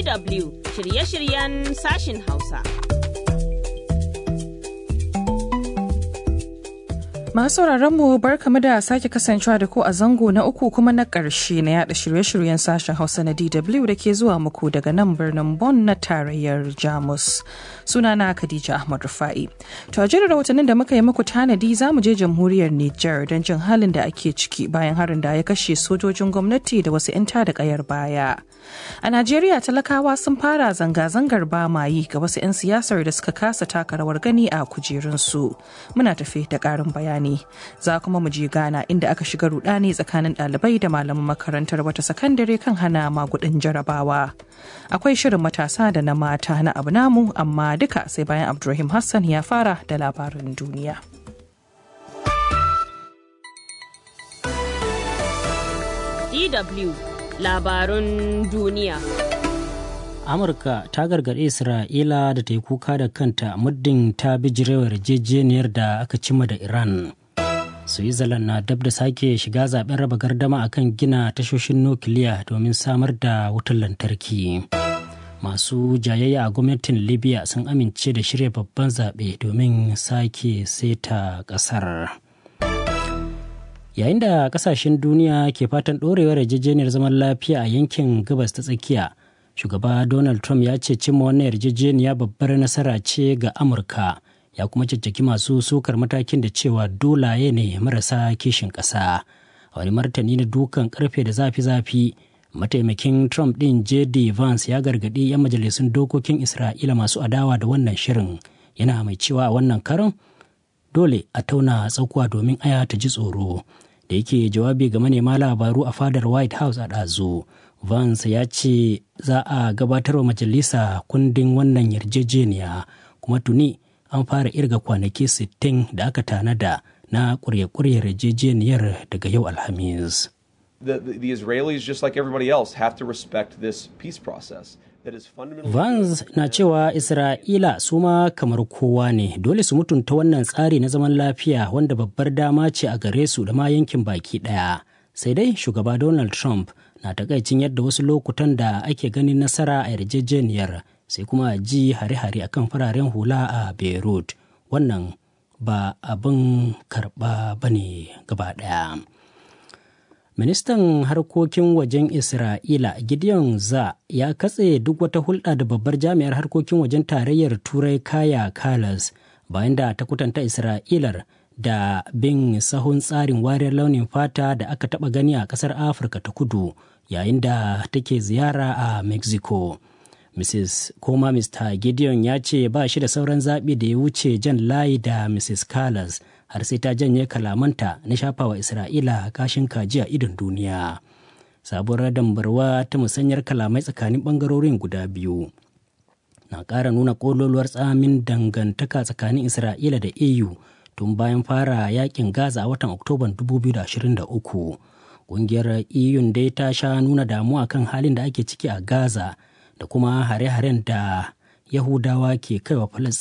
DW shirye-shiryen sashin Hausa. Masu mu barkamu da sake kasancewa da ku a zango na uku kuma na ƙarshe na yada shirye-shiryen sashen Hausa na DW da ke zuwa muku daga nan birnin Bonn na tarayyar Jamus. Sunana Khadija Ahmad Rufa'i. To a jirin rahotannin da muka yi muku tanadi za mu je jamhuriyar Nijar don jin halin da ake ciki bayan harin da ya kashe sojojin gwamnati da wasu 'yan da kayar baya. A Najeriya talakawa sun fara zanga-zangar bamayi ga wasu 'yan siyasar da suka kasa taka rawar gani a kujerunsu. Muna tafe da ƙarin bayani. Za kuma mu je Ghana inda aka shiga rudani tsakanin ɗalibai da malaman makarantar wata sakandare kan hana magudin jarabawa. Akwai shirin matasa da na mata na abu namu amma duka sai bayan Abdulrahim Hassan ya fara da labarin duniya. DW labarun duniya. Amurka ta gargaɗi Isra'ila da ta yi kuka da kanta muddin ta bijirewar yarjejeniyar da aka cimma da Iran. Switzerland na dab da sake shiga zaben raba gardama akan gina tashoshin nukiliya domin samar da wutar lantarki. Masu jayayya a gwamnatin Libya sun amince da shirya babban zaɓe domin sake seta ƙasar. Yayin da ƙasashen duniya ke fatan ɗorewar yarjejeniyar zaman lafiya a yankin gabas ta tsakiya, shugaba Donald Trump ya ce cimma wannan yarjejeniya babbar nasara ce ga Amurka. ya kuma caccaki masu sukar matakin da cewa dolaye ne marasa kishin ƙasa a wani martani na dukan karfe da zafi-zafi mataimakin trump ɗin jd vance ya gargaɗi 'yan majalisun dokokin isra'ila masu adawa da wannan shirin yana mai cewa a wannan karon dole a tauna tsakuwa domin aya ta ji tsoro da yake jawabi ga manema labaru a fadar white house a ɗazu vance ya ce za a gabatar wa majalisa kundin wannan yarjejeniya kuma tuni an fara irga kwanaki 60 da aka tanada na kurye-kuryar yarjejeniyar daga yau alhamis. The, the, the Israelis, just like everybody else, have to respect this peace process. Vance na cewa Isra'ila su ma kamar kowa ne dole su mutunta wannan tsari na zaman lafiya wanda babbar dama ce a gare su da ma yankin baki ɗaya. Sai dai shugaba Donald Trump na takaicin yadda wasu lokutan da ake ganin nasara a yarjejeniyar sai kuma a ji hare-hare akan fararen hula a beirut wannan ba abin karɓa ba ne gaba ɗaya ministan harkokin wajen isra'ila gideon za ya katse duk wata hulɗa da babbar jami'ar harkokin wajen tarayyar turai kaya kalas bayan da ta kutanta isra'ilar da bin sahun tsarin wariyar launin fata da aka taɓa gani a ƙasar afirka ta kudu yayin da take ziyara a mexico Mrs. Koma Mr. Gideon ya ce ba shi da sauran zaɓi da ya wuce jan layi da Mrs. Callas har sai ta janye kalamanta na shafawa Isra'ila kashin kaji a idon duniya. Sabuwar dambarwa ta musanyar kalamai tsakanin ɓangarorin guda biyu. Na ƙara nuna ƙololuwar tsamin dangantaka tsakanin Isra'ila da EU tun bayan fara yakin Gaza a watan Oktoban 2023. Ƙungiyar EU dai ta sha nuna damuwa kan halin da ake ciki a Gaza. da kuma hare-haren da Yahudawa ke kaiwa